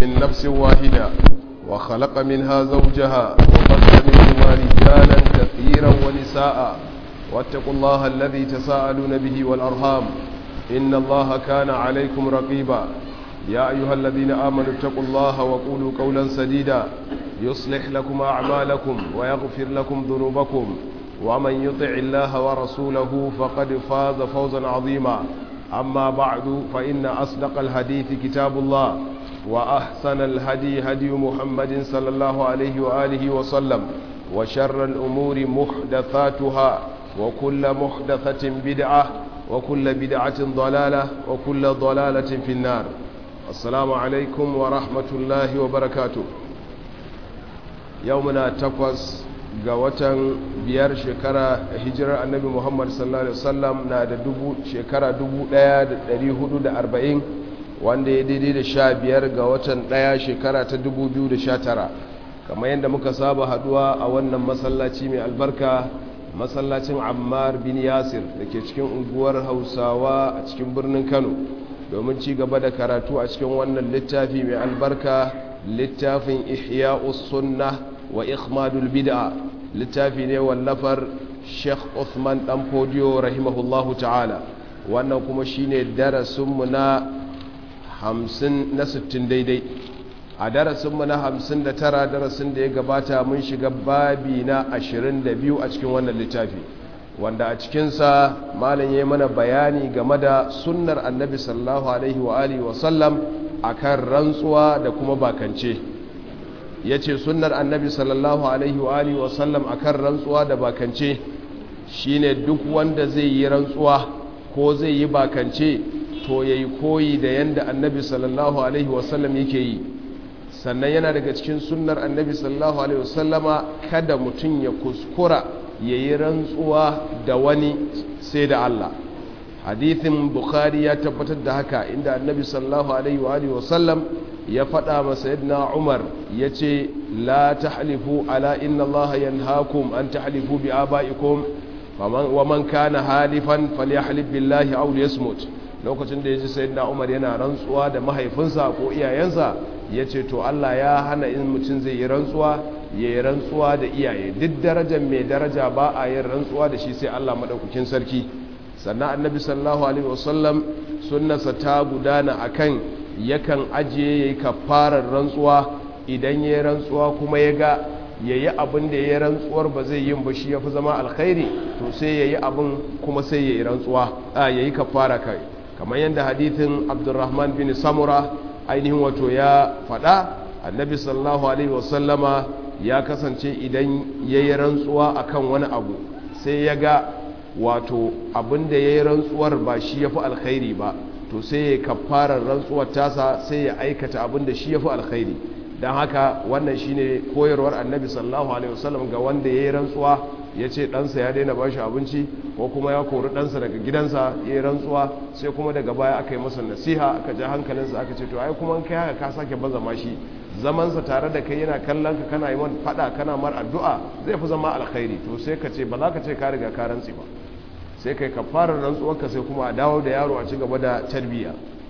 من نفس واحدة وخلق منها زوجها وبث منهما رجالا كثيرا ونساء واتقوا الله الذي تساءلون به والأرحام إن الله كان عليكم رقيبا يا أيها الذين آمنوا اتقوا الله وقولوا قولا سديدا يصلح لكم أعمالكم ويغفر لكم ذنوبكم ومن يطع الله ورسوله فقد فاز فوزا عظيما أما بعد فإن أصدق الحديث كتاب الله وأحسن الهدي هدي محمد صلى الله عليه وآله وسلم وشر الأمور محدثاتها وكل محدثة بدعة وكل بدعة ضلالة وكل ضلالة في النار السلام عليكم ورحمة الله وبركاته يومنا تقوس ga watan biyar shekara hijirar annabi muhammad sallallahu alaihi wasallam na da dubu shekara 1440 wanda ya daidai da sha biyar ga watan daya shekara ta 2019 kamar yadda muka saba haduwa a wannan masallaci mai albarka masallacin ammar bin yasir da ke cikin unguwar hausawa a cikin birnin kano domin ci gaba da karatu a cikin wannan littafi mai albarka littafin ihya'us sunnah wa ikhmadul bid'a littafi ne wallafar Sheikh Uthman dan Fodiyo rahimahullahu ta'ala wannan kuma shine darasin mu na 50 na 60 daidai a darasin mu na 59 darasin da ya gabata mun shiga babi na 22 a cikin wannan littafi wanda a cikin sa malam yayi mana bayani game da sunnar annabi sallallahu alaihi wa alihi wa sallam akan rantsuwa da kuma bakance ya ce sunnar annabi sallallahu alaihi wa alihi wasallam a kan rantsuwa da bakance shine duk wanda zai yi rantsuwa ko zai yi bakance to ya yi koyi da yadda annabi sallallahu alaihi wasallam yake yi sannan yana daga cikin sunnar annabi sallallahu alaihi wasallama kada mutum ya kuskura ya yi rantsuwa da wani sai da Allah hadithin bukhari ya tabbatar da haka inda annabi sallallahu alaihi wa alihi wasallam ya faɗa masa yadda umar ya ce la tahlifu ala inna Allah yanhaakum an tahlifu bi abaikum wa man kana halifan falyahlif billahi aw liyasmut lokacin da yaji sayyidina umar yana rantsuwa da mahaifinsa ko iyayensa yace to Allah ya hana in mutum zai yi rantsuwa ya yi rantsuwa da iyaye duk darajar mai daraja ba a yin rantsuwa da shi sai Allah madaukakin sarki sannan annabi sallallahu alaihi wasallam sunnarsa ta gudana akan yakan ajiye ya yi kafarar rantsuwa idan ya yi rantsuwa kuma ya ga ya yi abin da ya yi rantsuwar ba zai yin ba shi ya fi zama alkhairi to sai ya yi abin kuma sai ya yi rantsuwa a ya yi kafara kai kamar yadda hadithin abdurrahman bin samura ainihin wato ya faɗa annabi sallallahu alaihi wasallama ya kasance idan ya yi rantsuwa akan wani abu sai ya ga wato abin da ya yi rantsuwar ba shi ya fi alkhairi ba to sai ya kafarar rantsuwar tasa sai ya aikata abin da shi ya fi alkhairi don haka wannan shine koyarwar annabi sallallahu alaihi wasallam ga wanda ya yi rantsuwa ya ce ɗansa ya daina bashi abinci ko kuma ya kori ɗansa daga gidansa ya yi rantsuwa sai kuma daga baya aka yi masa nasiha aka ja hankalinsa aka ce to ai kuma kai haka ka sake baza mashi zamansa tare da kai yana kallon ka kana yi man faɗa kana mar addu'a zai fi zama alkhairi to sai ka ce ba za ka ce ka riga ka rantsi ba sai kai kafarar rantsuwarka sai kuma a dawo da yaro a ci gaba da tarbiyya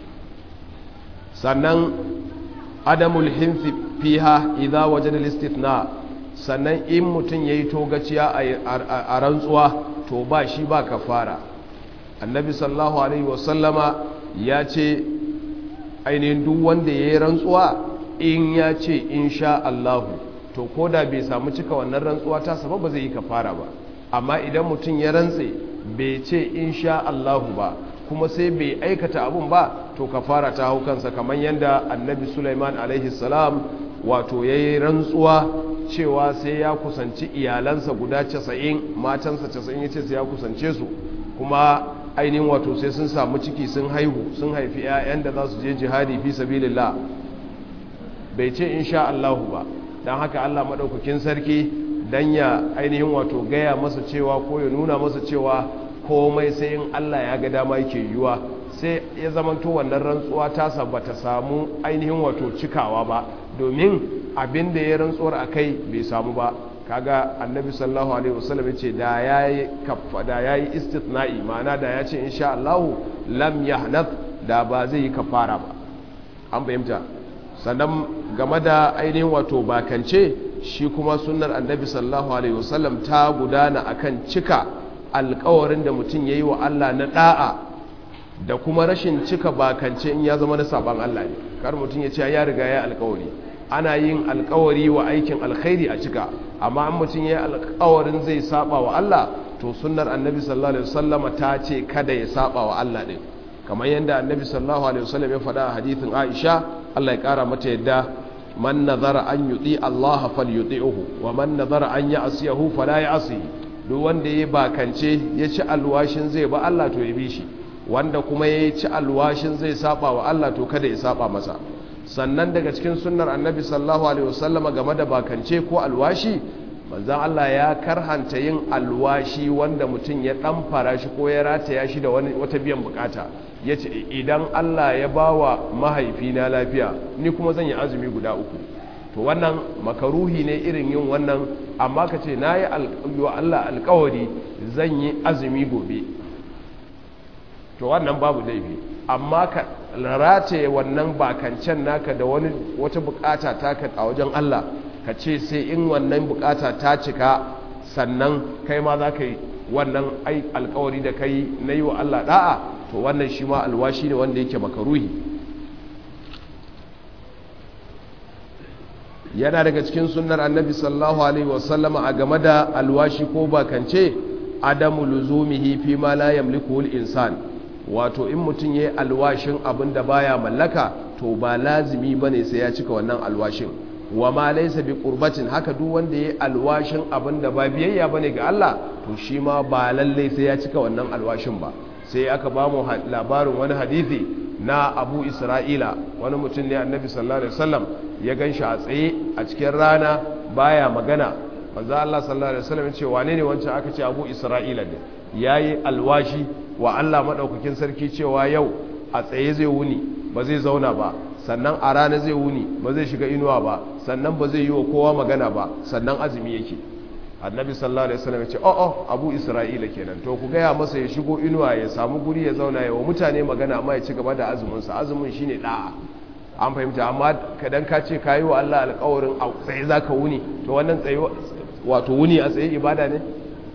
sannan adamul hinsi fiha idza wajada al-istithna sannan in mutum yayi togaciya a rantsuwa to ba shi ba kafara annabi sallallahu alaihi wasallama ya ce ainihin duk wanda yayi rantsuwa in ya ce insha Allah to koda bai samu cika wannan rantsuwa ta sababa ba zai yi kafara ba amma idan mutum ya rantse bai ce insha Allahu ba kuma sai bai aikata abun ba to kafara ta hau kansa kamar yadda annabi Sulaiman alaihi salam wato yayi rantsuwa cewa sai ya kusanci iyalansa guda 90 matansa 90 yace sai ya kusance su kuma ainihin wato sai sun samu ciki sun haihu sun haifi 'ya'yan da za su je jihadi fi sabilillah bai ce insha Allahu ba dan haka Allah madaukakin sarki dan ya ainihin wato gaya masa cewa ko ya nuna masa cewa komai sai in Allah ya ga dama yake yiwuwa sai ya zamanto wannan rantsuwa ta ta samu ainihin wato cikawa ba domin abin da ya rantsuwar a kai bai samu ba kaga annabi sallallahu alaihi wasallam ya ce da yayi kaffa da yayi istithna'i ma'ana da ya ce insha Allah lam yahnath da ba zai yi kafara ba an fahimta sannan game da ainihin wato bakance shi kuma sunnar annabi sallallahu alaihi wasallam ta gudana akan cika alkawarin da mutum ya yi wa Allah na da'a da kuma rashin cika bakance in ya zama na saban Allah ne kar mutum ya ce ya riga ya alkawari ana yin alkawari wa aikin alkhairi a cika amma an mutum ya yi alkawarin zai saba wa Allah to sunnar annabi sallallahu alaihi wasallama ta ce kada ya saba wa Allah din kamar yadda annabi sallallahu alaihi wasallam ya faɗa a hadithin Aisha Allah ya kara mata yadda man nazara an yuti Allah falyuti'uhu wa man nazara an ya'siyahu fala ya'si duk wanda ya bakance ya ci alwashin zai ba Allah to ya bi shi wanda kuma ya ci alwashin zai saba wa Allah to kada ya saba masa sannan daga cikin sunnar annabi sallallahu alaihi wasallama game da bakance ko alwashi manzan Allah ya karhanta yin alwashi wanda mutum ya dan fara shi ko ya rataya shi da wata biyan bukata ya ce idan Allah ya ba wa mahaifina lafiya ni kuma zan yi azumi guda uku to wannan makaruhi ne irin yin wannan amma ka ce na yi wa Allah alkawari zan yi azumi gobe to wannan babu laifi amma ka rataye wannan bakancen naka da wani wata bukata taka a wajen Allah ka ce sai in wannan bukata ta cika sannan kai ma za ka yi wannan ai alkawari da kai na yi wa Allah da'a to wannan shi ma alwashi ne wanda yake makaruhi yana daga cikin sunnar annabi sallallahu alaihi wasallama a game da alwashi ko bakance adamu luzumihi fi ma la yamliku al-insan wato in mutum yayi alwashin abin da baya mallaka to ba lazimi bane sai ya cika wannan alwashin wa ma laysa bi qurbatin haka duk wanda yayi alwashin abin da ba biyayya bane ga Allah to shi ma ba lalle sai ya cika wannan alwashin ba sai aka ba mu labarin wani hadisi na Abu Isra'ila wani mutum ne Annabi sallallahu alaihi wasallam ya ganshi a tsaye a cikin rana baya magana manzo Allah sallallahu alaihi wasallam ya ce wane ne wancan aka ce Abu Isra'ila ne yayi alwashi wa Allah madaukakin sarki cewa yau a tsaye zai wuni ba zai zauna ba sannan a rana zai wuni ba zai shiga inuwa ba sannan ba zai yi wa kowa magana ba sannan azumi yake annabi sallallahu alaihi wasallam ya ce oh oh abu isra'ila kenan to ku gaya masa ya shigo inuwa ya samu guri ya zauna ya wa mutane magana amma ya ci gaba da azumin sa azumin shine da'a an fahimta amma kadan ka ce kayi wa Allah alƙawarin a tsaye zaka wuni to wannan tsaye wato wuni a tsaye ibada ne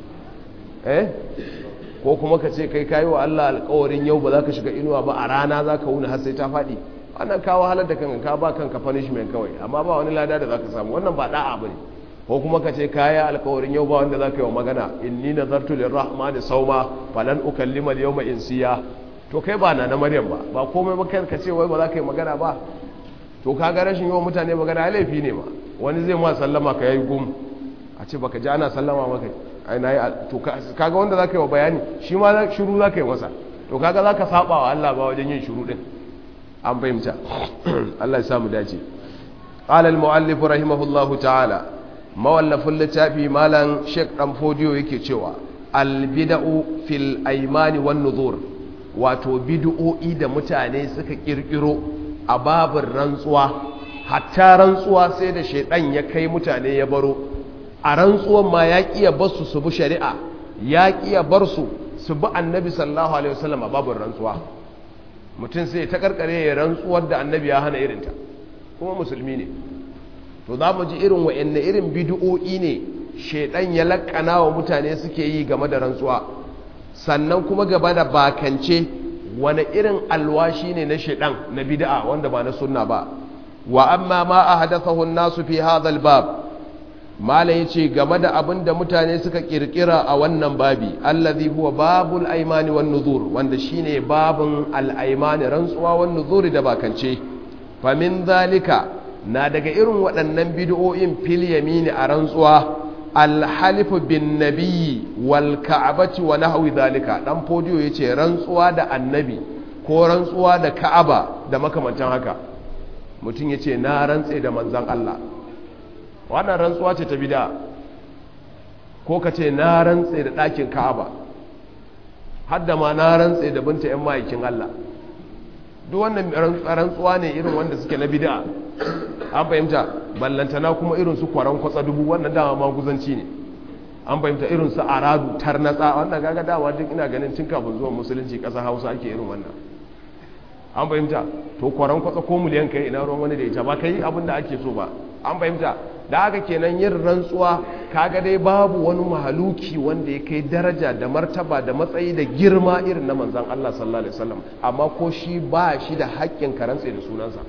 eh ko kuma ka ce kai kayi wa Allah alƙawarin yau ba za ka shiga inuwa ba a rana za ka wuni har sai ta faɗi wannan kawo halar da kanka ka ba kanka punishment kawai amma ba wani lada da za ka samu wannan ba da'a ba ne ko kuma ka ce kaya alƙawarin yau ba wanda za ka yi wa magana inni nazartu lirrahmani sauma falan ukallima al-yawma insiya to kai ba na na maryam ba ba komai ba kai ka ce wai ba za ka yi magana ba to kaga rashin yawan mutane magana laifi ne ma wani zai ma sallama ka yayi gum a ce baka ji ana sallama maka ai nayi to kaga wanda za ka yi wa bayani shi ma shiru za ka yi masa to kaga za ka saba wa Allah ba wajen yin shiru din an fahimta Allah ya samu dace qala al-muallif rahimahullahu ta'ala mawallafin littafi malam Sheikh dan Fodiyo yake cewa al-bid'u fil aymani wan nuzur wato bid'o'i da mutane suka kirkiro a babin rantsuwa hatta rantsuwa sai da shedan ya kai mutane ya baro a rantsuwan ma ya kiya bar su su bi shari'a ya kiya bar su su bi annabi sallallahu alaihi wasallam a babin rantsuwa mutum sai ta karkare ya rantsuwar da annabi ya hana irinta kuma musulmi ne to za mu ji irin wa'anne irin bid'o'i ne shedan ya lakana wa mutane suke yi game da rantsuwa sannan kuma gaba da bakance wani irin alwashi ne na shedan na bid'a wanda ba na sunna ba wa amma ma ahdathahu an-nasu fi hadha al-bab mala yace game da abin da mutane suka kirkira a wannan babi allazi huwa babul aymani wan nuzur wanda shine babun al-aymani rantsuwa wan nuzuri da bakance fa min zalika na daga irin waɗannan bid'o'in fil yamini a rantsuwa alhalifu bin nabiyyi wal ka'abati wa nahwi zalika dan fodiyo yace rantsuwa da annabi ko rantsuwa da ka'aba da makamantan haka mutum yace na rantse da manzon Allah wannan rantsuwa ce ta bid'a ko kace na rantse da ɗakin ka'aba hadda ma na rantse da binta yan ma'aikin Allah duk wannan rantsuwa ne irin wanda suke na bid'a an fahimta ballantana kuma irin su kwaran kwatsa dubu wannan dama maguzanci ne an fahimta irin su aradu tarnatsa wannan gaga dama duk ina ganin tun kafin zuwa musulunci ƙasar hausa ake irin wannan an fahimta to kwaran kwatsa ko miliyan kai ina ruwan wani da ita ba kai abin da ake so ba an fahimta da haka kenan yin rantsuwa kaga dai babu wani mahaluki wanda ya kai daraja da martaba da matsayi da girma irin na manzan Allah sallallahu alaihi wasallam amma ko shi ba shi da haƙƙin karantse da sunansa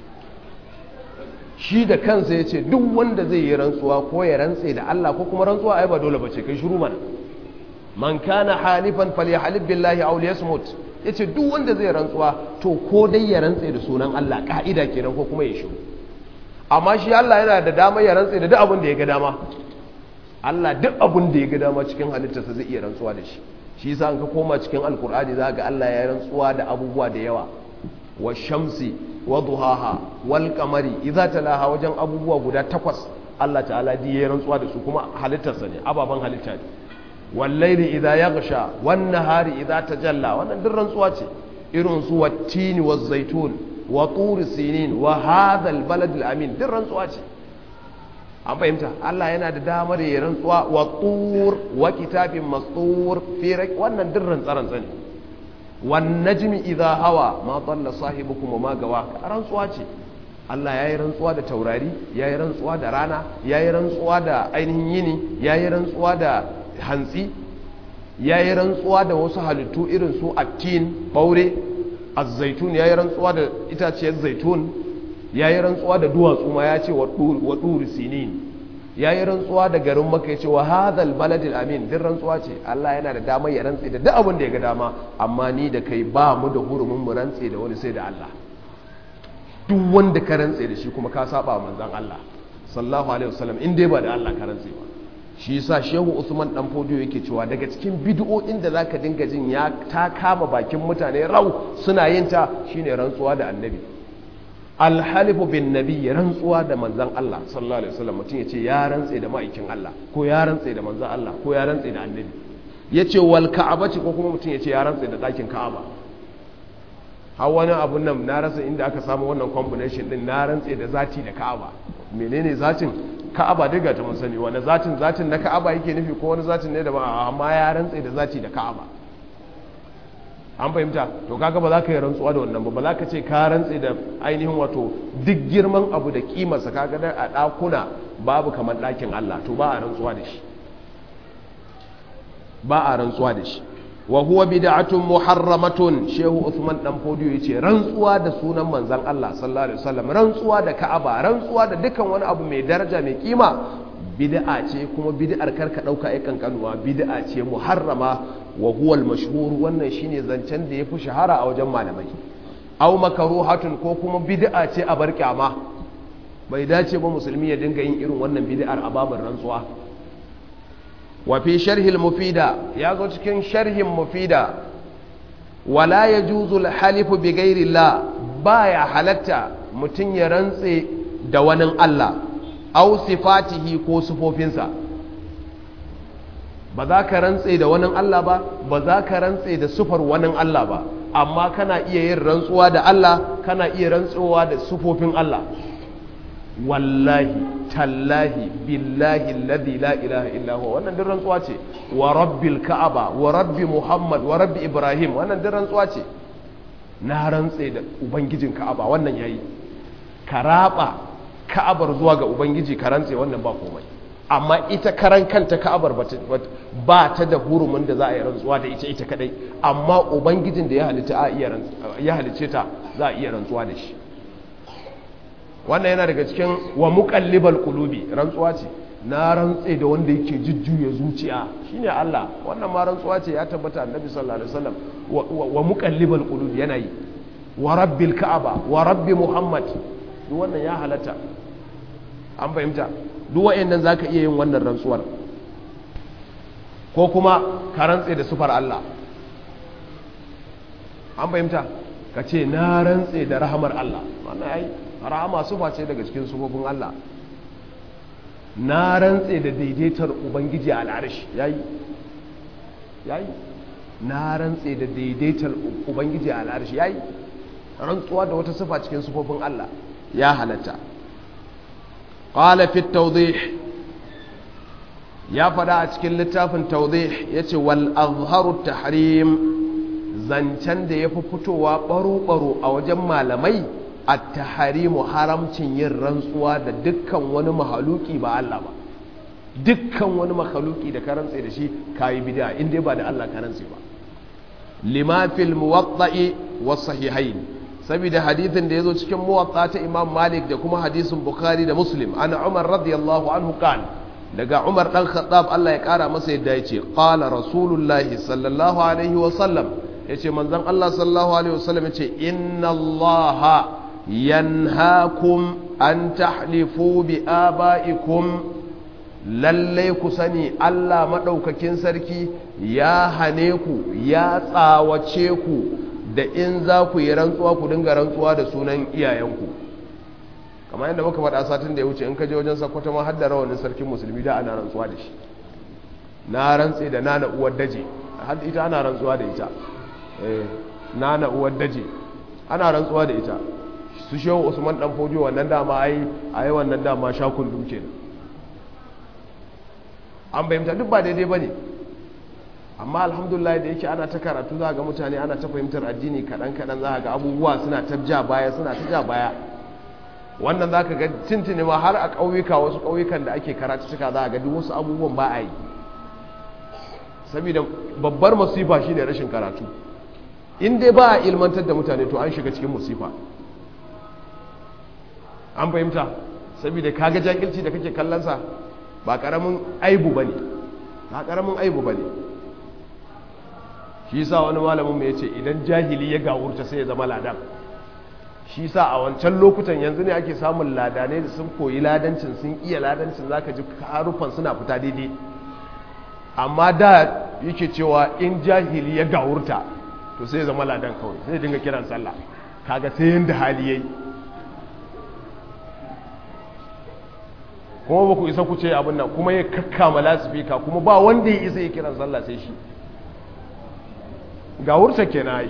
shi da kansa ya ce duk wanda zai yi rantsuwa ko ya rantse da Allah ko kuma rantsuwa ai ba dole ba ce kai shiru mana man kana halifan falyahlib billahi aw liyasmut yace duk wanda zai rantsuwa to ko dai ya rantse da sunan Allah ka'ida kenan ko kuma ya shiru amma shi Allah yana da dama ya rantse da duk abin da ya ga dama Allah duk abin da ya ga dama cikin halittarsa zai iya rantsuwa da shi shi yasa an ka koma cikin alkur'ani za ga Allah ya rantsuwa da abubuwa da yawa wa shamsi wa duhaha wal qamari idza talaha wajen abubuwa guda takwas Allah ta'ala di ya rantsuwa da su kuma halittarsa ne ababan halitta ne wal layli idza yaghsha wan nahari idza tajalla wannan duk rantsuwa ce irin su wattini waz zaitun wa turi sinin wa hadal baladil amin din rantsuwa ce an fahimta Allah yana da damar ya rantsuwa wa tur wa kitabin mastur fi wannan din rantsa-rantsa ne wan najmi idha hawa ma dalla sahibukum wa ma gawa rantsuwa ce Allah yayi rantsuwa da taurari yayi rantsuwa da rana yayi rantsuwa da ainihin yini yayi rantsuwa da hantsi yayi rantsuwa da wasu halittu irin su attin baure azzaitun ya yi rantsuwa da itaciyar zaitun ya yi rantsuwa da duwatsu ma ya ce wa ɗuri sinin ya yi rantsuwa da garin maka ya ce wa hadal baladil amin din rantsuwa ce Allah yana da damar ya rantse da duk abin da ya ga dama amma ni da kai ba mu da hurumin mu rantse da wani sai da Allah duk wanda ka rantse da shi kuma ka saba manzon Allah sallallahu alaihi wasallam in dai ba da Allah ka rantse ba shi yasa shehu usman dan fodiyo yake cewa daga cikin bid'o'in da zaka dinga jin ya ta kama bakin mutane rau suna yin ta shine rantsuwa da annabi alhalifu bin nabi rantsuwa da manzon Allah sallallahu alaihi wasallam mutum yace ya rantse da ma'aikin Allah ko ya rantse da manzon Allah ko ya rantse da annabi yace wal ka'abati ko kuma mutum yace ya rantse da dakin ka'aba har wani abun nan na rasa inda aka samu wannan combination din na rantse da zati da ka'aba menene zatin ka'aba duk ga ta mun sani wani zatin zatin na ka'aba yake nufi ko wani zatin ne da ba amma ya rantse da zati da ka'aba an fahimta to kaga ba za ka yi rantsuwa da wannan ba ba za ka ce ka rantse da ainihin wato duk girman abu da kimarsa kaga da a ɗakuna babu kamar ɗakin Allah to ba a rantsuwa da shi ba a rantsuwa da shi wa huwa bid'atun muharramatun shehu Uthman dan Fodiyo yace rantsuwa da sunan manzon Allah sallallahu alaihi wasallam rantsuwa da Ka'aba rantsuwa da dukkan wani abu mai daraja mai kima bid'a ce kuma bid'ar karka dauka ai kankanuwa bid'a ce muharrama wa huwa al-mashhur wannan shine zancen da yafi shahara a wajen malamai aw makruhatun ko kuma bid'a ce a bar kyama bai dace ba musulmi ya dinga yin irin wannan bid'ar a babin rantsuwa wa fi sharhil mufida ya zo cikin sharhin mufida wala ya juzul halifu bi gairillah baya halatta mutum ya rantse da wani Allah au sifatihi ko sufofinsa ba za ka rantse da wani Allah ba ba za ka rantse da sufar wani Allah ba amma kana iya yin rantsuwa da Allah kana iya rantsuwa da sufofin Allah wallahi tallahi billahi alladhi la ilaha illa huwa wannan din rantsuwa ce wa rabbil ka'aba wa rabbi muhammad wa rabbi ibrahim wannan din rantsuwa ce na rantse da ubangijin ka'aba wannan yayi karaba ka'abar zuwa ga ubangiji ka rantse wannan ba komai amma ita karan kanta ka'abar ba ta da hurumin da za a yi rantsuwa da ita ita kadai amma ubangijin da ya halitta ya halice ta za a iya rantsuwa da shi wannan yana daga cikin wa muqallibal qulubi rantsuwa ce na rantse da wanda yake jujjuya zuciya shine Allah wannan ma rantsuwa ce ya tabbata annabi sallallahu alaihi wasallam wa muqallibal qulubi yana yi wa rabbil ka'aba wa rabbi muhammad duk wannan ya halatta an fahimta duk wayannan zaka iya yin wannan rantsuwar ko kuma ka rantse da sufar Allah an fahimta ka ce na rantse da rahamar Allah wannan yayi rahama sufa ce daga cikin sufofin Allah na rantse da daidaitar ubangiji a al'arshi yayi yayi na rantse da daidaitar ubangiji a al'arshi yayi rantsuwa da wata sufa cikin sufofin Allah ya halatta qala fi tawdih ya fada a cikin littafin tawdih yace wal azharu tahrim zancen da ya fi fitowa baro-baro a wajen malamai a taharimu haramcin yin rantsuwa da dukkan wani mahaluki ba Allah ba dukkan wani mahaluki da ka rantse da shi kayi bid'a in dai ba da Allah ka rantse ba lima fil muwatta'i was sahihain saboda hadithin da yazo cikin muwatta ta Imam Malik da kuma hadisin Bukhari da Muslim ana Umar radiyallahu anhu kan daga Umar dan Khattab Allah ya kara masa yadda yace qala rasulullahi sallallahu alaihi wa sallam yace manzon Allah sallallahu alaihi wa sallam yace inna Allaha yanhaakum an tahlifu bi abaikum lallai ku sani Allah maɗaukakin sarki ya hane ku ya tsawace ku da in za ku yi rantsuwa ku dinga rantsuwa da sunan iyayenku kamar yadda muka faɗa satin da ya wuce in ka je wajen sakwata ma har da rawanin sarkin musulmi da ana rantsuwa da shi na rantse da nana uwar daje har ita ana rantsuwa da ita eh nana uwar daje ana rantsuwa da ita su shehu usman dan fojo wannan dama ai ai wannan dama shakun duke ne an bayyanta duk ba daidai ba ne amma alhamdulillah da yake ana ta karatu za ga mutane ana ta fahimtar addini kaɗan-kaɗan za ga abubuwa suna ta ja baya suna ta ja baya wannan za ka ga tintini ma har a ƙauyuka wasu ƙauyukan da ake karatu suka za ga duk wasu abubuwan ba a yi saboda babbar masifa shi ne rashin karatu in dai ba a ilmantar da mutane to an shiga cikin musifa an fahimta saboda kaga jakilci da kake kallonsa ba karamin aibu ba ne ba karamin aibu ba ne shi sa wani malamin mai ce idan jahili ya gawurta sai ya zama ladan shi sa a wancan lokutan yanzu ne ake samun ladane da sun koyi ladancin sun iya ladancin za ka ji harufan suna fita daidai amma da yake cewa in jahili ya gawurta to sai ya zama ladan kawai sai dinga kiran sallah kaga sai yanda hali yayi kuma ba ku isa ku ce abin nan kuma ya kakkama lasifika kuma ba wanda ya isa ya kiran sallah sai shi ga wurta ke na yi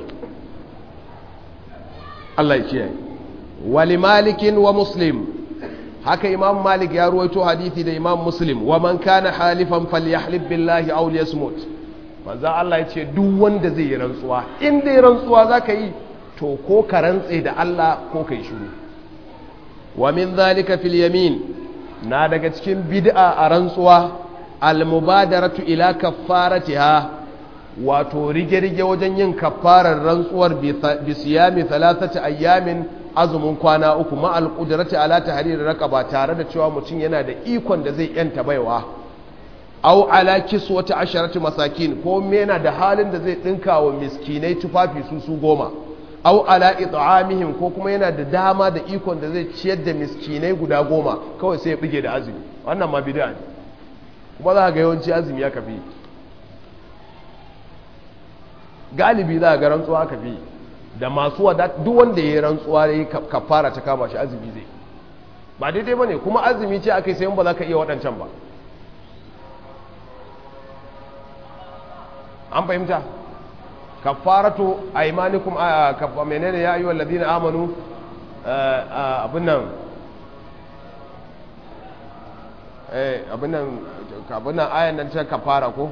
Allah ya kiyaye wali malikin wa muslim haka imam malik ya ruwaito hadithi da imam muslim wa man kana halifan falyahlib billahi aw liyasmut manzo Allah ya ce duk wanda zai yi rantsuwa in dai rantsuwa zaka yi to ko ka rantse da Allah ko kai shiru wa min zalika fil yamin na daga cikin bid'a a rantsuwa almubadaratu ila kaffaratiha wato rige-rige wajen yin kaffarar rantsuwar bi siyami thalathati ayyamin azumin kwana uku ma alqudrati ala tahrir raqaba tare da cewa mutum yana da ikon da zai yanta baiwa aw ala kiswati asharati masakin ko yana da halin da zai dinka wa miskinai tufafi su su goma au ala it'amihim ko kuma yana da dama da ikon da zai ciyar da miskinai guda goma kawai sai ya bige da azumi wannan ma bid'a ne kuma za ga yawanci azumi ya kafi galibi za ga rantsuwa kafi da masu wada duk wanda ya rantsuwa ya kafara ta kama shi azumi zai ba daidai bane kuma azumi ce akai sai ba za ka iya waɗancan ba an fahimta kafaratu aymanikum kafa menene ya ayyuhal ladina amanu abin nan eh abin nan abin nan ayan nan ta kafara ko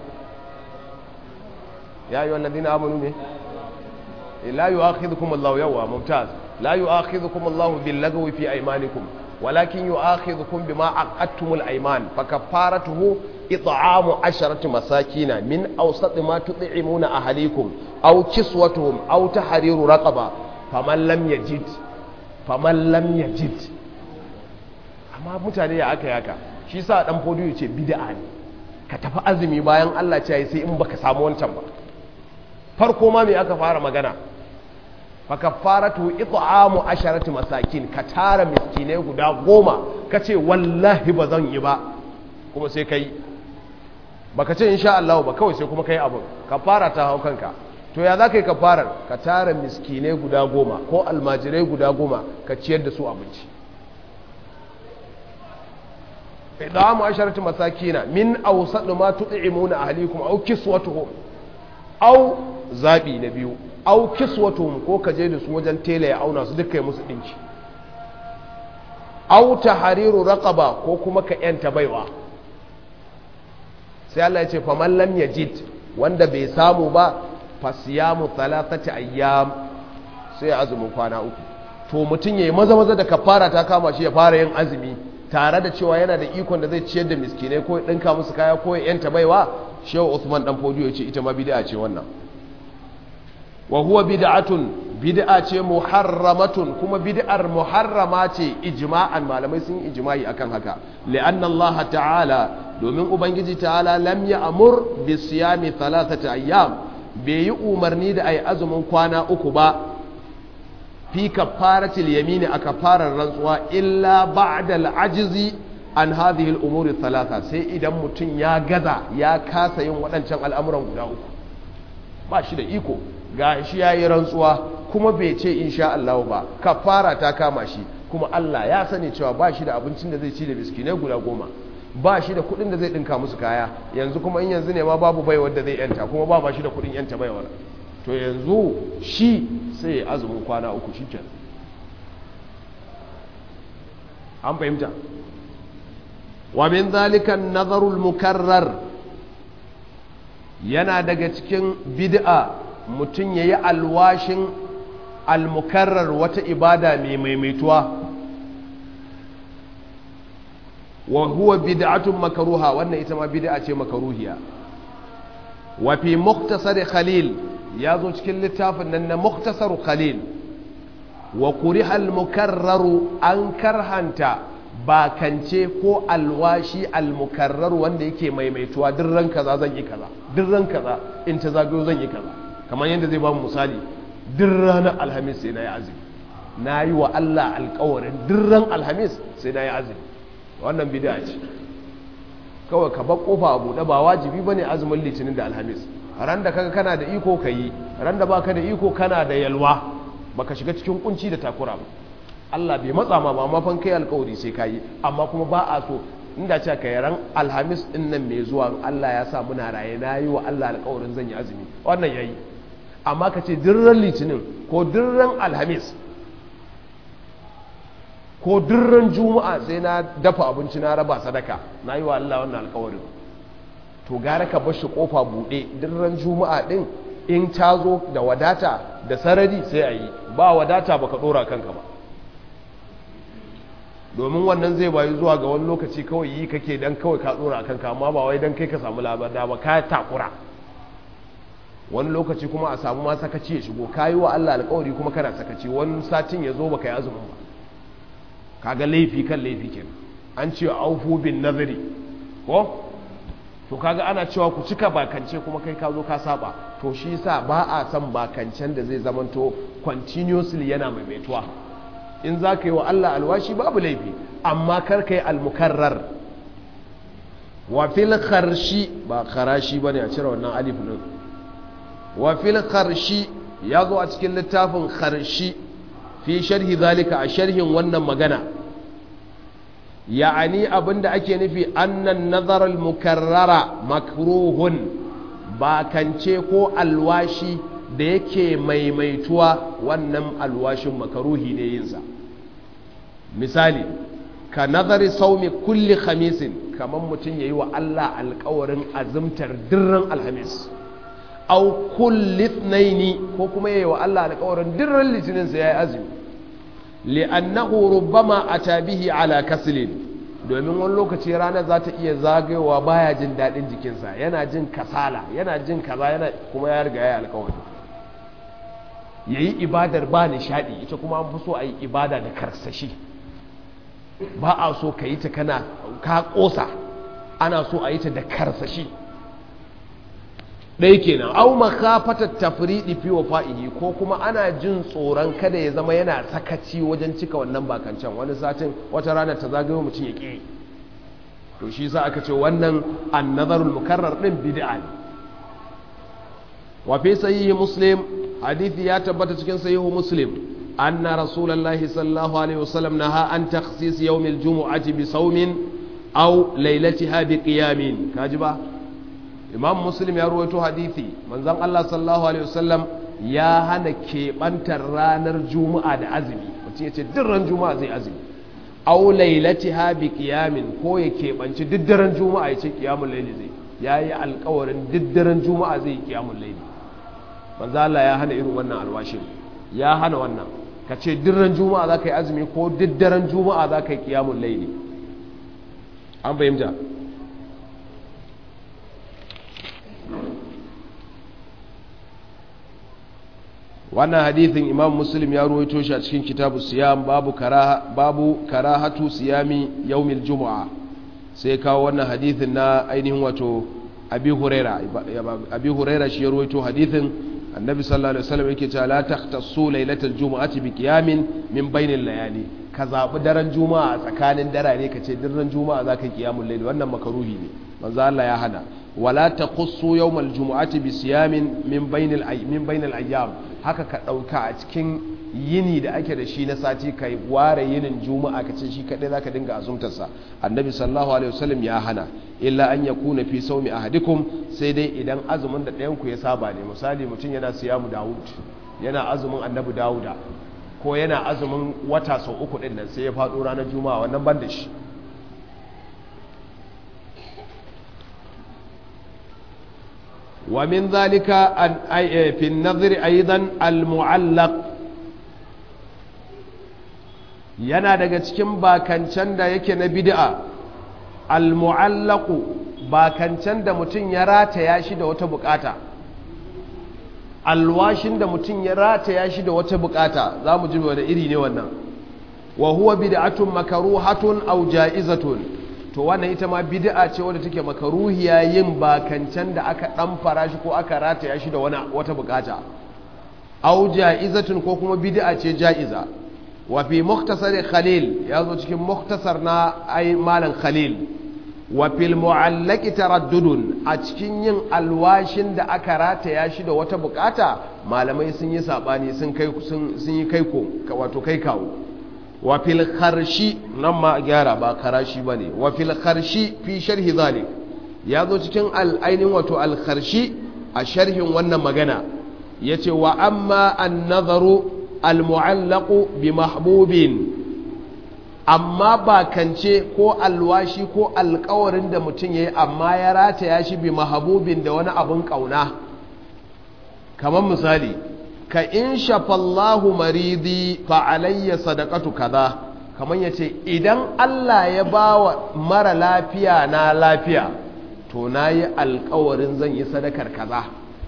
ya ayyuhal ladina amanu ne la yu'akhidhukum Allahu yawma mumtaz la yu'akhidhukum Allahu bil lagwi fi aymanikum ولكن يؤاخذكم بما عقدتم الايمان فكفارته اطعام عشرة مساكين من اوسط ما تطعمون اهليكم او كسوتهم او تحرير رقبه فمن لم يجد فمن لم يجد amma mutane ya aka yaka shi sa dan fodo yace bid'a ne ka tafi azumi bayan Allah ce sai in baka samu wancan ba farko ma me aka fara magana fakaffaratu it'amu asharati masakin ka tara miskinai guda goma kace wallahi ba zan yi ba kuma sai kai baka ce insha Allah ba kawai sai kuma kai abun kafara ta hau kanka to ya zaka yi kafarar ka tara miskinai guda goma ko almajirai guda goma ka ciyar da su abinci it'amu asharati masakina min awsat ma tut'imuna ahlikum aw kiswatuhum aw zabi na biyu au kiswatuhum ko ka je da su wajen tela ya auna su duka musu dinki au tahriru raqaba ko kuma ka yanta baiwa sai Allah ya ce fa man lam yajid wanda bai samu ba fasiyamu thalathati ayyam sai azumin kwana uku to mutum yayi maza maza da kafara ta kama shi ya fara yin azumi tare da cewa yana da ikon da zai ciyar da miskinai ko ya dinka musu kaya ko ya yanta baiwa shehu Usman dan Fodiyo ya ce ita ma bid'a ce wannan wa huwa bid'atun bid'a ce muharramatun kuma bid'ar muharrama ce ijma'an malamai sun yi ijma'i akan haka li'anna Allah ta'ala domin ubangiji ta'ala lam ya'mur bi siyami thalathati ayyam bai yi umarni da ayi azumin kwana uku ba fi kafaratil yamini a kafarar rantsuwa illa ba'da al-ajzi an hadhihi al-umuri thalatha sai idan mutum ya gaza ya kasa yin waɗancan al'amuran guda uku ba shi da iko ga shi ya yi rantsuwa kuma bai ce insha Allah ba kafara ta kama shi kuma Allah ya sani cewa ba shi da abincin da zai ci da miskinai guda goma ba shi da kudin da zai dinka musu kaya yanzu kuma in yanzu ne ma babu baiwar da zai yanta kuma ba ba shi da kudin yanta baiwar to yanzu shi sai ya azumin kwana uku shi kenan an fahimta wa min zalika nazarul mukarrar yana daga cikin bid'a mutum ya yi alwashin almukarrar wata ibada mai maimaituwa wa huwa bid'atun makaruha wannan ita ma bid'a ce makaruhiya wa fi muktasar khalil ya zo cikin littafin nan na muktasar khalil wa kuriha almukarraru an karhanta bakance ko alwashi almukarrar wanda yake maimaituwa duk ran kaza zan yi kaza duk ran kaza in ta zagayo zan yi kaza kamar yadda zai ba mu misali duk ranar alhamis sai na yi azumi na yi wa Allah alkawarin duk ran alhamis sai na yi azumi wannan bid'a ce kawai ka bar kofa a buɗe ba wajibi bane azumin litinin da alhamis ran da kaga kana da iko ka yi ran da baka da iko kana da yalwa baka shiga cikin kunci da takura ba Allah bai matsa ma ba mafan kai alkawari sai ka yi amma kuma ba a so inda ce ka ran alhamis din nan mai zuwa Allah ya sa muna raye na yi wa Allah alkawarin zan yi azumi wannan yayi amma ka ce dirran litinin ko dirran alhamis ko dirran juma'a sai na dafa abinci na raba sadaka na yi wa Allah wannan alkawarin to gara ka bashi kofa buɗe dirran juma'a ɗin in ta zo da wadata da sarari sai a yi ba wadata baka ɗora kanka ba domin wannan zai bayu zuwa ga wani lokaci kawai yi kake dan kawai ka ɗora kanka amma ba wai dan kai ka samu labada ba ka takura wani lokaci kuma a samu ma sakaci ya shigo kayi wa Allah alƙawari kuma kana sakaci wani satin ya zo baka yi azumin ba kaga laifi kan laifi kenan an ce aufu bin nazari ko to kaga ana cewa ku cika bakance kuma kai ka zo ka saba to shi yasa ba a son bakancen da zai zamanto continuously yana maimaituwa in za ka yi wa Allah alwashi babu laifi amma kar ka yi almukarrar wa fil kharshi ba kharashi bane a cire wannan alif din wa fil kharshi ya zo a cikin littafin kharshi fi sharhi zalika a sharhin wannan magana ya'ani abinda ake nufi annan nazar al-mukarrara makruhun bakance ko alwashi da yake maimaituwa wannan alwashin makaruhi ne yinsa misali ka nazari saumi kulli khamisin kamar mutum yayi wa Allah alkawarin azumtar dirran alhamis au kulli ithnaini ko kuma yayi wa Allah alkawarin dirran litinin sa yayi azumi li'annahu rubbama ata bihi ala kaslin domin wani lokaci ranar za ta iya zagayowa baya jin daɗin jikinsa yana jin kasala yana jin kaza yana kuma ya riga ya alkawari ya yi ibadar ba nishaɗi ita kuma an fi so a yi ibada da karsashi ba a so ka yi ta kana ka ƙosa ana so a yi ta da karsashi ɗaya kenan au makafatar tafriɗi fi wa fa'ihi ko kuma ana jin tsoron kada ya zama yana sakaci wajen cika wannan bakancan wani satin wata rana ta zagayo mutum ya ƙi to shi sa aka ce wannan annazarul mukarrar ɗin bid'a ne wa fi sahihi muslim hadithi ya tabbata cikin sahihu muslim anna rasulullahi sallallahu alaihi wasallam naha an takhsis yawmil jumu'ati bi sawmin aw laylatiha bi qiyamin kaji ba imam muslim ya ruwaito hadithi manzon Allah sallallahu alaihi wasallam ya hana keɓantar ranar juma'a da azumi mutum ya ce duk ran juma'a zai azumi aw lailatiha bi qiyamin ko ya keɓanci duk daren juma'a ya ce qiyamul layli zai yayi alƙawarin duk daren juma'a zai yi qiyamul layli manzo Allah ya hana irin wannan alwashin ya hana wannan ka ce dirran juma'a za ka yi azumi ko diddaren juma'a za ka yi kiyamun laili an fahimta wannan hadithin imam muslim ya ruwaito shi a cikin kitabu siyam babu karaha babu karahatu siyami yaumil juma'a sai kawo wannan hadithin na ainihin wato abi huraira abi huraira shi ya ruwaito hadithin annabi sallallahu alaihi wasallam yake cewa la takhtassu lailatal jumu'ati bi qiyamin min bainil layali ka zabi daren juma'a tsakanin darare ka ce daren juma'a zaka yi qiyamul layl wannan makaruhi ne manzo Allah ya hana wala taqussu yawmal jumu'ati bi siyamin min bainil min bainil ayyam haka ka dauka a cikin yini da ake da shi na sati kai ware yinin juma'a ka ce shi kadai zaka dinga azumtar sa annabi sallallahu alaihi wasallam ya hana illa an yakuna fi sawmi ahadikum sai dai idan azumin da ɗayan ku ya saba ne misali mutum yana siyamu Dawud yana azumin annabi Dawuda ko yana azumin wata sau uku din nan sai ya faɗo ranar juma'a wannan ban da shi ومن ذلك في النظر أيضا المعلق yana daga cikin bakancan da yake na bid'a al-mu'allaqu bakancan da mutum ya rataya shi da wata bukata alwashin da mutum ya rataya shi da wata bukata zamu ji wani iri ne wannan wa huwa bid'atun makruhatun aw ja'izatun to wannan ita ma bid'a ce wadda take makaruhiya yin bakancan da aka dan fara shi ko aka rataya shi da wani wata bukata aw ja'izatun ko kuma bid'a ce ja'iza wa fi mukhtasar khalil ya zo cikin mukhtasar na ai malam khalil wa fil mu'allaqi taraddudun a cikin yin alwashin da aka rataya shi da wata bukata malamai sun yi sabani sun kai sun yi kai ko wato kai kawo wa fil kharshi nan ma gyara ba karashi bane wa fil kharshi fi sharhi zalik ya zo cikin al-ainin wato al kharshi a sharhin wannan magana yace wa amma an-nazaru al-mu'allaqu bi mahbubin amma ba kance ko alwashi ko alkawarin da mutum yayi amma ya rataya shi bi mahbubin da wani abun kauna kamar misali ka in shafallahu maridi fa alayya sadaqatu kaza kaman yace idan Allah ya bawa mara lafiya na lafiya to nayi alƙawarin zan yi sadakar kaza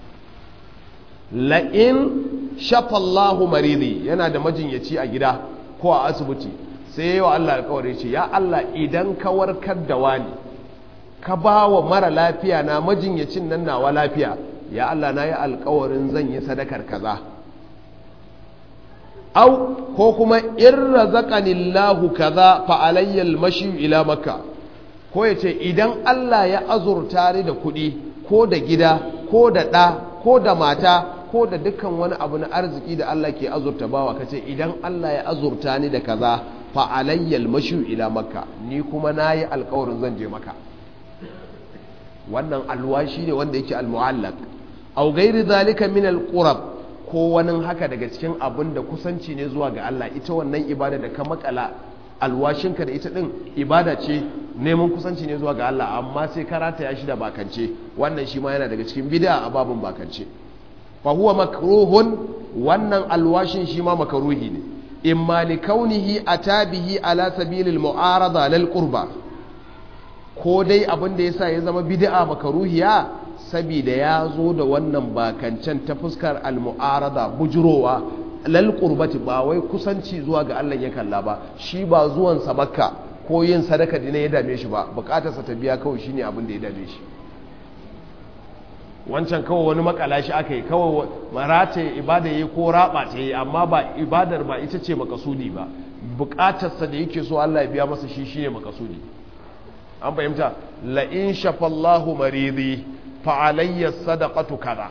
la in shafallahu maridi yana da majinyaci a gida ko a asibiti sai yayi wa Allah alƙawari ce ya Allah idan ka warkar da wani ka bawa mara lafiya na majinyacin nan nawa lafiya ya Allah na yi alƙawarin zan yi sadakar kaza au ko kuma in razaqanillahu kaza fa alayya almashi ila makka ko yace idan Allah ya azurta ni da kuɗi ko da gida ko da ɗa ko da mata ko da dukkan wani abu na arziki da Allah ke azurta bawa kace idan Allah ya azurta ni da kaza fa alayya almashi ila makka ni kuma nayi alƙawarin zan je maka wannan alwashi ne wanda yake almu'allaq aw ghairi zalika min alqurab ko wani haka daga cikin abin da kusanci ne zuwa ga Allah ita wannan ibada da ka makala alwashinka da ita din ibada ce neman kusanci ne zuwa ga Allah amma sai karata ya shi da bakance wannan shi ma yana daga cikin bid'a a babun bakance fa huwa makruhun wannan alwashin shi ma makruhi ne imma li kaunihi atabihi ala sabilil mu'arada lil qurba ko dai abin da yasa ya zama bid'a makruhiya saboda ya zo da wannan bakancan ta fuskar al-mu'arada bujurowa lal qurbati ba wai kusanci zuwa ga Allah ya kalla ba shi ba zuwan sa makka ko yin sadaka dina ya dame shi ba bukatar sa ta biya kawai shine abin da ya dame shi wancan kawai wani makala shi aka yi kawai marata ibada yi ko raba ta yi amma ba ibadar ba ita ce makasudi ba bukatar sa da yake so Allah ya biya masa shi shine makasudi an fahimta la in shafallahu maridi fa'alayya sadaqatu kaza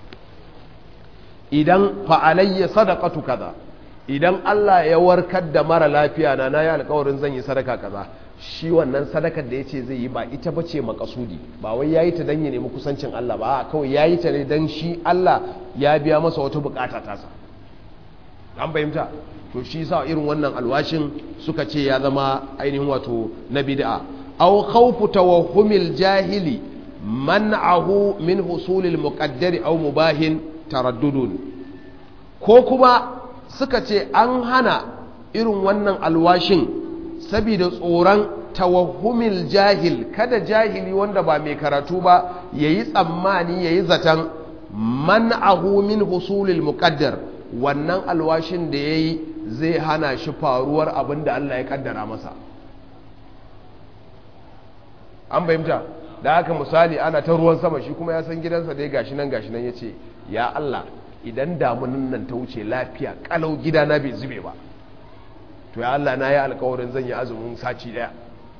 idan fa'alayya sadaqatu kaza idan Allah ya warkar da mara lafiya na na yi alkawarin zan yi sadaka kaza shi wannan sadakar da ya ce zai yi ba ita ba ce makasudi ba wai ya yi ta don ya nemi kusancin Allah ba kawai ya yi ta ne don shi Allah ya biya masa wata bukata tasa an fahimta to shi sa irin wannan alwashin suka ce ya zama ainihin wato na bid'a aw khawfu tawahhumil jahili man'ahu min husulil muqaddari aw mubahin taraddudun ko kuma suka ce an hana irin wannan alwashin saboda tsoron tawahumil jahil kada jahili wanda ba mai karatu ba yayi tsammani yayi zaton man'ahu min husulil muqaddar wannan alwashin da yayi zai hana shi faruwar abin da Allah ya kaddara masa an bayyanta da haka misali ana ta ruwan sama shi kuma ya san gidansa dai gashi nan gashi nan yace ya Allah idan damunan nan ta wuce lafiya kalau gidana bai zube ba to ya Allah na yi alkawarin zan yi azumin sati daya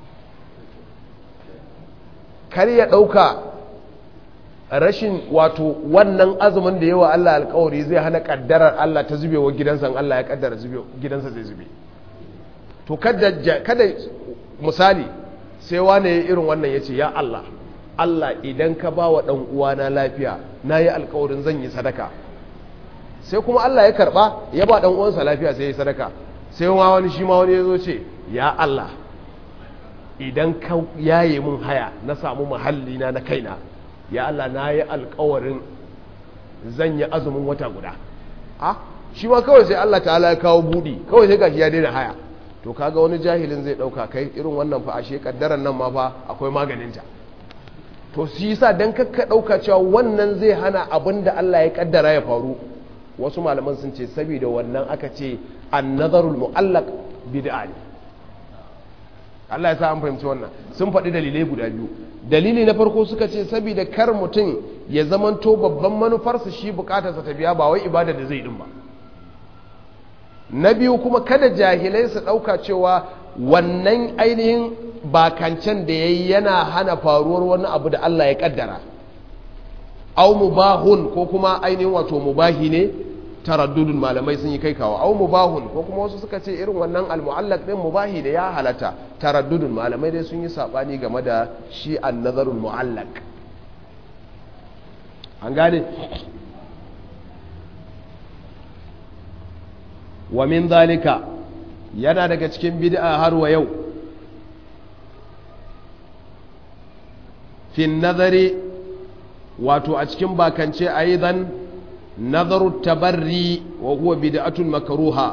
kar ya ɗauka rashin wato wannan azumin da yawa Allah alkawari zai hana kaddarar Allah ta zube wa gidansa Allah ya kaddara gidansa zai zube to kada misali sai wane irin wannan ya ce ya Allah Allah idan ka ba wa uwana lafiya na yi alkawarin zan yi sadaka sai kuma Allah ya karba ya ba uwansa lafiya sai ya yi sadaka sai ma wani shi ma wani ya zo ce ya Allah idan ka yaye mun haya na samu mahalli na na kaina ya Allah na yi alkawarin zan yi azumin wata guda a shi ma kawai sai Allah ta'ala ya kawo budi kawai sai gashi ya daina haya to kaga wani jahilin zai dauka kai irin wannan fa ashe kaddaran nan ma fa akwai maganinta to shi yasa dan kakka dauka cewa wannan zai hana abin da Allah ya kaddara ya faru wasu malaman sun ce saboda wannan aka ce an-nazarul mu'allaq bid'a ne Allah ya sa an fahimci wannan sun faɗi dalilai guda biyu dalili na farko suka ce saboda kar mutum ya zamanto babban manufarsa shi bukatarsa ta biya ba wai ibada da zai din ba na biyu kuma kada jahilai su ɗauka cewa wannan ainihin bakancen da ya yi yana hana faruwar wani abu da Allah ya ƙaddara au mubahun ko kuma ainihin wato mubahi ne taraddudun malamai sun yi kai kawo au mubahun ko kuma wasu suka ce irin wannan almu'allaq din mubahi da ya halata taraddudun malamai dai sun yi sabani game da shi an-nazarul mu'allaq an gane wa min zalika yana daga cikin bid'a har wa yau fi nazari wato a cikin bakance aidan nazaru tabarri wa huwa bid'atun makruha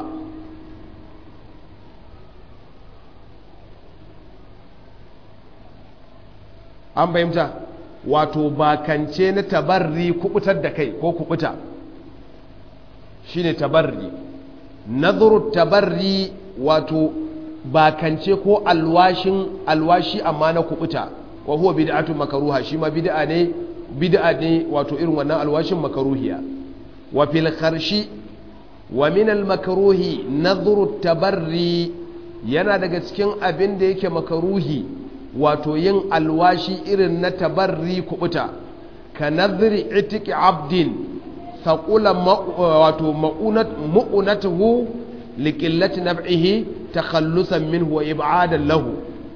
an fahimta wato bakance na tabarri kubutar da kai ko kubuta shine tabarri nazaru tabarri wato bakance ko alwashin alwashi amma na kubuta wa huwa bid'atu makruha shi ma bid'a ne bid'a ne wato irin wannan alwashin makruhiya wa fil kharshi wa min al makruhi nadhru tabarri yana daga cikin abin da yake makruhi wato yin alwashi irin na tabarri kubuta ka nadhri itiqi abdin thaqula wato ma'unat mu'unatuhu liqillati nab'ihi takhallusan minhu wa ib'adan lahu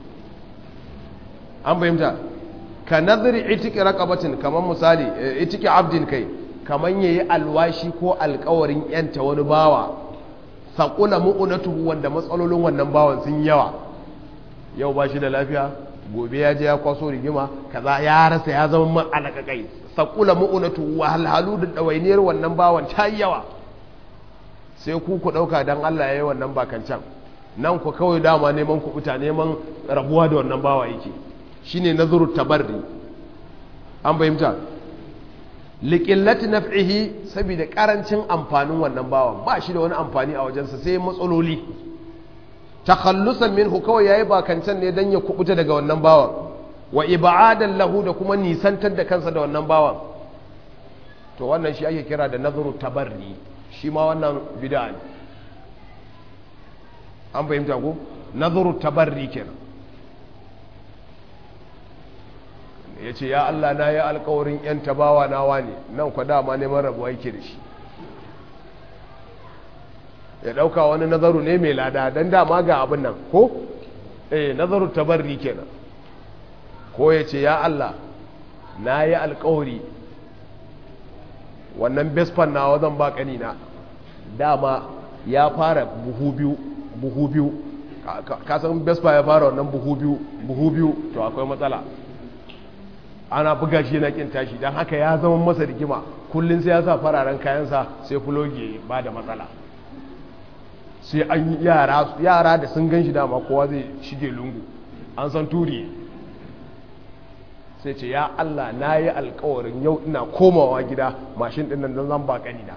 an fahimta ka nazari itiki raqabatin kaman misali itiki abdin kai kaman yayi alwashi ko alƙawarin yanta wani bawa saqula mu'unatuhu wanda matsalolin wannan bawan sun yawa yau ba shi da lafiya gobe ya je ya kwaso rigima kaza ya rasa ya zama man alakakai saqula mu'unatuhu wa halhalu da dawainiyar wannan bawan ta yawa sai ku ku dauka dan Allah yayi wannan bakancan nan ku kawai dama neman kubuta neman rabuwa da wannan bawa yake shine nazuru tabarri an fahimta liqillati naf'ihi saboda karancin amfanin wannan bawan ba shi da wani amfani a wajensa sai matsaloli takhallusan minhu kawai yayi bakancan ne dan ya kubuta daga wannan bawan wa ib'adan lahu da kuma nisantar da kansa da wannan bawan to wannan shi ake kira da nazuru tabarri shi ma wannan bid'a ne an fahimta ko nazuru tabarri kenan ya ce ya Allah na yi alkawarin ‘yan tabawa nawa ne nan kwa dama neman rabuwa yake da shi ya ɗauka wani nazaru ne mai lada don dama ga abin nan ko? eh nazaru tabarri kenan ko ya ce ya Allah na yi alkawari wannan bespan nawa zan ba ƙanina dama ya fara buhu biyu buhu biyu kasan bespa ya fara wannan buhu biyu buhu biyu to akwai matsala ana buga shi yana kin tashi don haka ya zama masa rigima kullum sai ya sa fararen kayansa sai fulogi ba da matsala sai an yi yara da sun gan shi dama kowa zai shige lungu an san turi sai ce ya Allah na yi alkawarin yau ina komawa gida mashin ɗin nan zan ba ƙanina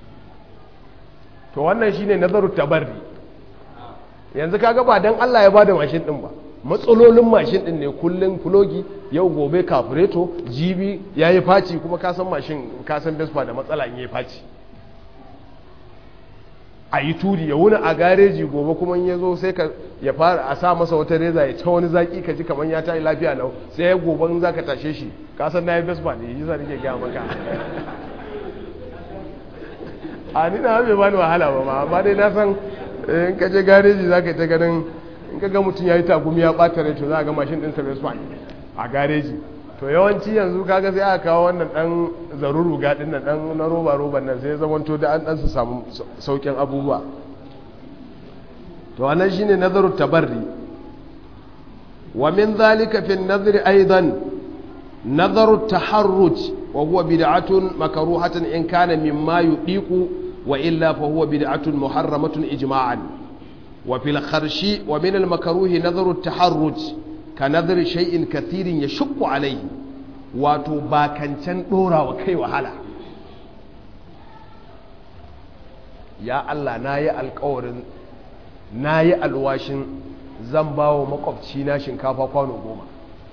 to wannan shine nazaru tabarri yanzu kaga ba dan Allah ya bada mashin ɗin ba matsalolin mashin ɗin ne kullum fulogi yau gobe kafureto jibi ya yi faci kuma kasan mashin kasan vespa da matsala in yi faci a yi turi ya wuni a gareji gobe kuma ya zo sai ka ya fara a sa masa wata reza ya ta wani zaki ka ji kamar ya ta yi lafiya lau sai ya gobe za ka tashe shi kasan na yi vespa ne yi zane ke gaya maka a ni na bai bani wahala ba ma amma dai na san in ka je gareji za ka yi ta ganin in ka ga mutum ya yi tagumi ya ɓata rai to za a ga mashin ɗinsa vespa a gareji to yawanci yanzu kaga sai aka kawo wannan dan zaruru gadin nan dan na roba roban nan sai zamanto da an dan su samu saukin abubuwa to wannan shine nazaru tabarri wa min zalika fi an-nazri aidan nazaru taharruj wa huwa bid'atun makruhatun in kana mimma yudiqu wa illa fa huwa bid'atun muharramatun ijma'an wa fil kharshi wa min al-makruhi nazaru taharruj ka nazari shay'in kathirin ya shukku alaihi wato bakancan dora wa kai wahala ya Allah na yi alkawarin na yi alwashin zan ba wa makwabci na shinkafa kwano goma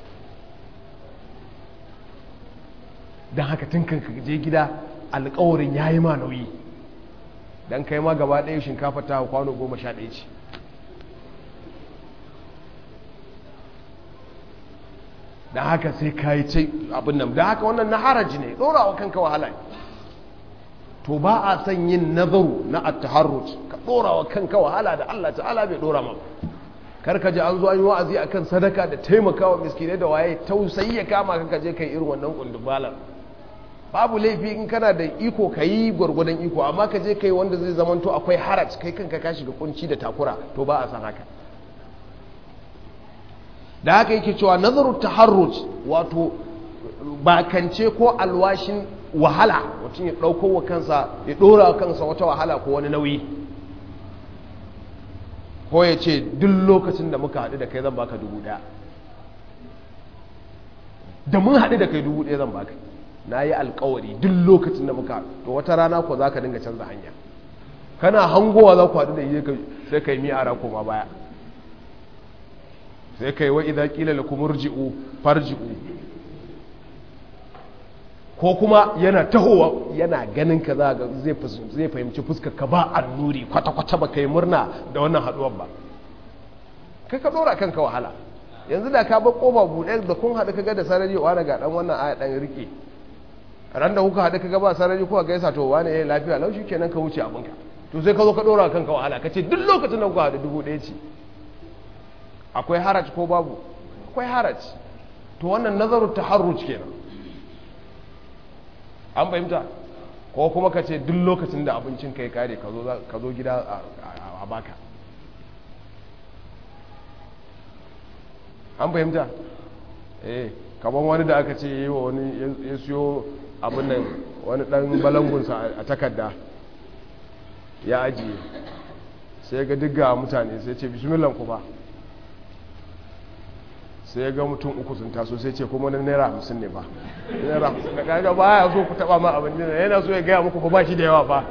don haka tun kan je gida alkawarin ya yi ma nauyi don kai ma gaba ɗaya shinkafa ta kwano goma sha ɗaya ce da haka sai ka yi ce abin nan da haka wannan na haraji ne ɗora wa kanka wahala to ba a son yin nazaru na attaharruj ka ɗora wa kanka wahala da Allah ta'ala bai ɗora ma karka ji an zo an yi wa'azi akan sadaka da taimakawa miskinai da waye tausayi ya kama ka je kai irin wannan kundubalar babu laifi in kana da iko ka yi gwargwadon iko amma ka je kai wanda zai zamanto akwai haraj kai kanka ka shiga kunci da takura to ba a san haka da haka yake cewa nazaru taharruj wato bakance ko alwashin wahala mutum ya ɗauko wa kansa ya ɗora wa kansa wata wahala ko wani nauyi ko ya ce duk lokacin da muka haɗu da kai zan baka dubu ɗaya da mun haɗu da kai dubu ɗaya zan baka na yi alkawari duk lokacin da muka to wata rana ko za ka dinga canza hanya kana hangowa za ku haɗu da iya sai ka yi miyara koma baya sai kai wa idan kila la kumurji'u farji'u ko kuma yana tahowa yana ganin ka za zai fahimci fuskar ka ba annuri kwata-kwata ba kai murna da wannan haduwar ba kai ka dora kanka wahala yanzu da ka bar kofa buɗe da kun haɗu kaga da sarari wa daga dan wannan aya dan rike ran da kuka haɗu kaga ba sarari kuka gaisa to wani yayi lafiya lau kenan ka wuce abinka to sai ka zo ka dora kanka wahala ka ce duk lokacin da kuka haɗu dubu ɗaya ce akwai haraj ko babu akwai haraj to wannan nazaru taharruj kenan an fahimta ko kuma ka ce duk lokacin da abincin kai kare ka zo gida a baka an fahimta eh kaban wani da aka ce yi wa wani ya siyo abin nan wani dan balangunsa a takarda ya ajiye sai ga digga mutane sai ce bismillah ku ba sai ya ga mutum uku sun taso sai ce kuma na naira hamsin ne ba naira hamsin da kaga ba ya so ku taba ma abin nina yana so ya gaya muku ba shi da yawa ba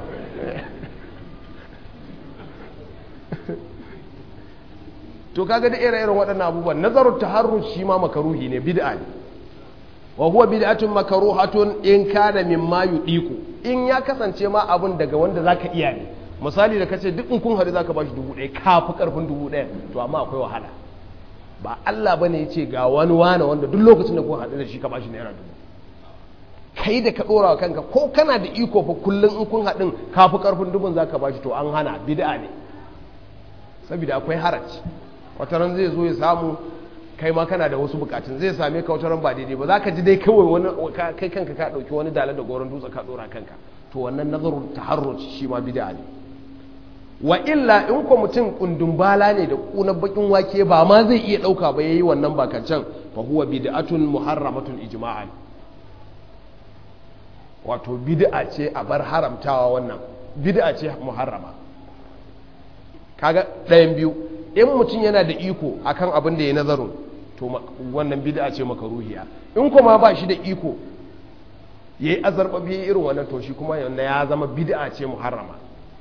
to kaga da ire-iren waɗannan abubuwan nazarar taharrus shi ma makaruhi ne bid'a ne wa huwa bid'atun makruhatun in kana mimma yudiku in ya kasance ma abun daga wanda zaka iya ne misali da kace duk in kun hadu zaka bashi dubu ɗaya kafi karfin dubu ɗaya to amma akwai wahala ba Allah ba ne ya ce ga wani wane wanda duk lokacin da kun haɗu da shi ka bashi naira dubu kai da ka ɗora wa kanka ko kana da iko fa kullum in kun haɗin ka fi ƙarfin dubun za ka bashi to an hana bid'a ne saboda akwai haraci wata ran zai zo ya samu kai ma kana da wasu bukatun zai same ka wata ran ba daidai ba za ka ji dai kawai wani kai kanka ka ɗauki wani dalar da goron dutse ka ɗora kanka to wannan nazarin taharruci shi ma bid'a ne wa illa in ko mutum kundumbala ne da kunan bakin wake ba ma zai iya dauka ba yayi wannan bakancan fa huwa bid'atun muharramatun ijma'an wato bid'a ce a bar haramtawa wannan bid'a ce muharrama kaga ɗayan biyu in mutum yana da iko akan abin da ya nazarin to wannan bid'a ce makaruhiya in kuma ba shi da iko yayi azarbabi irin wannan to shi kuma yana ya zama bid'a ce muharrama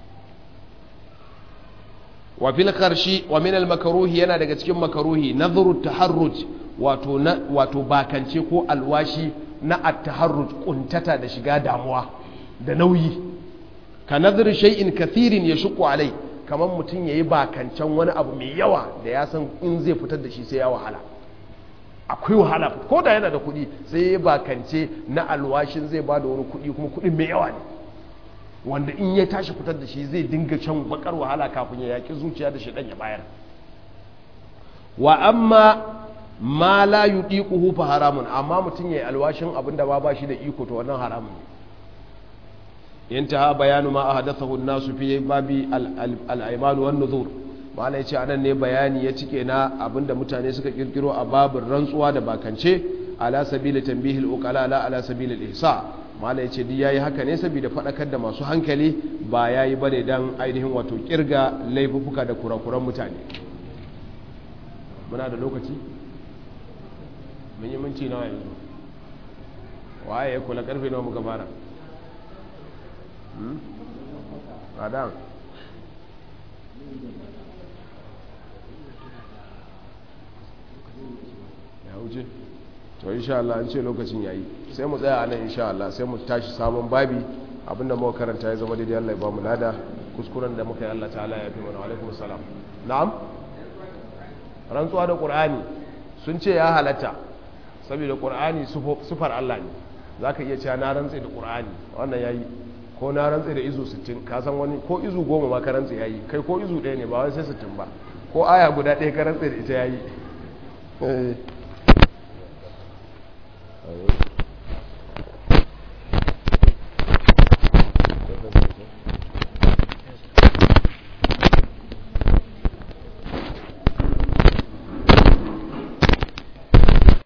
wa fil karshi wa min al makruhi yana daga cikin makruhi nadhru taharruj wato na wato bakance ko alwashi na at-taharruj kuntata da shiga damuwa da nauyi ka nadhru shay'in kathirin yashqu alai kamar mutum yayi bakancan wani abu mai yawa da ya san in zai fitar da shi sai ya wahala akwai wahala ko da yana da kuɗi sai ya bakance na alwashin zai ba da wani kuɗi kuma kuɗin mai yawa ne wanda in ya tashi fitar da shi zai dinga can bakar wahala kafin ya yaƙi zuciya da shaɗan ya bayar wa amma ma la yudiquhu fa haramun amma mutum yayi alwashin abinda ba ba shi da iko to wannan haramun ne intaha bayanu ma ahdathahu an-nasu fi babi al-ayman wan nuzur malai ce anan ne bayani ya cike na abinda mutane suka kirkiro a babin rantsuwa da bakance ala sabili tanbihil uqala la ala sabili al-ihsa malai ce duk yayi haka ne saboda fadakar da masu hankali ba yayi bane dan ainihin wato kirga laifuka da kurakuran mutane muna da lokaci mun yi minti nawa yanzu waye ya kula karfe nawa muka fara Adam ya wuce to insha Allah an ce lokacin yayi sai mu tsaya anan insha Allah sai mu tashi sabon babi abinda muka karanta ya zama daidai Allah ya ba mu lada kuskuren da muka yi Allah ta'ala ya fi mana alaikum salam na'am rantsuwa da qur'ani sun ce ya halatta saboda qur'ani sufar Allah ne zaka iya cewa na rantse da qur'ani wannan yayi ko na rantse da izu 60 ka san wani ko izu 10 ma ka rantse yayi kai ko izu 1 ne ba wai sai 60 ba ko aya guda ɗaya ka rantse da ita yayi eh